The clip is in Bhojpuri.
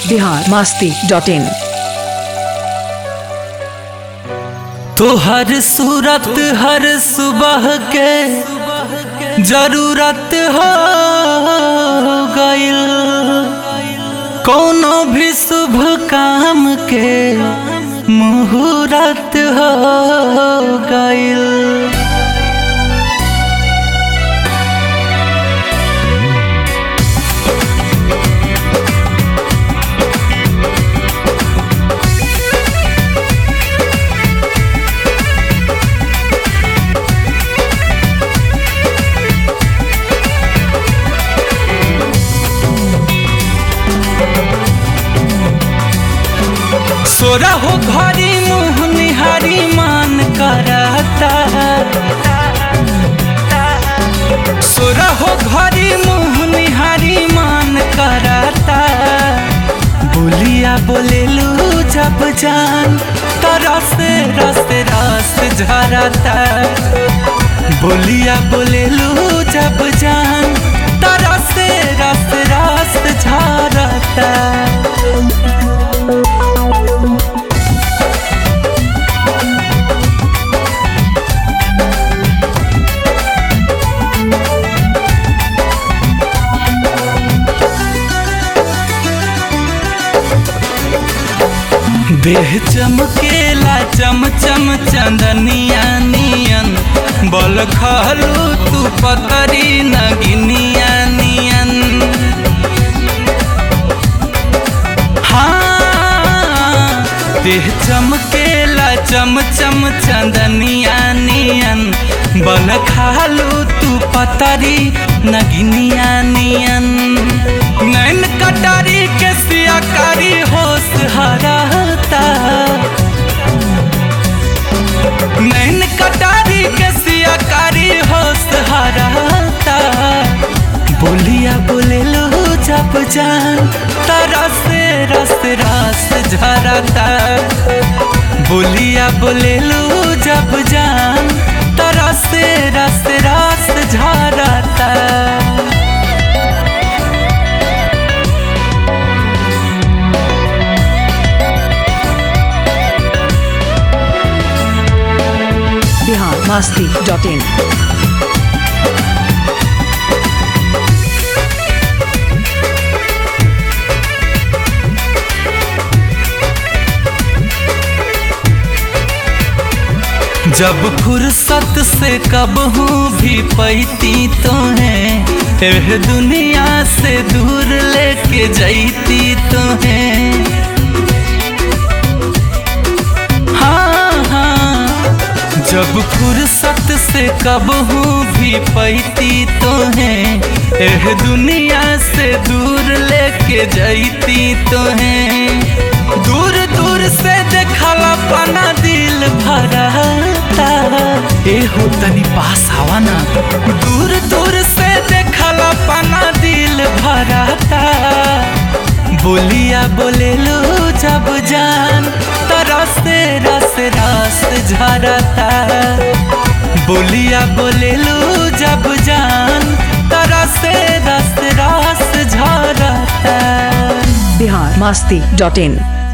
बिहार मास्ती डॉट इन तो हर सूरत हर सुबह के जरूरत हो गइल कोनो भी शुभ काम के मुहूर्त हो गइल सोरा हो घरी मुँह निहारी मान करता सोरा हो घरी मुँह निहारी मान करता बोलिया बोलेलू जब जान तरस रस रस झरता बोलिया बोलेलू जब जान तरस रस रस झरता देह चमकेला चम चम चंदनिया नियन बल खलू तू पतरी नगिनिया नियन हाँ देह चमकेला चम चम चंदनिया नियन बल खालू तू पतरी नगिनिया नियन नैन कटारी के सियाकारी होश हराता नैन कटारी के सियाकारी होश हराता बोलिया बोले लो जब जान तरस रस रस झरता बोलिया बोले लो जब जान तरस रस रस झरता बिहार मास्ती डॉट इन जब फुर्सत से कब हूँ भी पैती तो है एह दुनिया से दूर लेके जैती तो है हाँ हाँ जब फुर्सत से कब हूँ भी पैती तो है एह दुनिया से दूर लेके जैती तो है दूर दूर से देखला पना दिल भरता ए हो तनी पास आवा ना दूर दूर से देखला पना दिल भरता बोलिया बोले लो जब जान तरस रस रस झरता बोलिया बोले लो जब जान तरस रस रस झरता बिहार मास्ती डॉट इन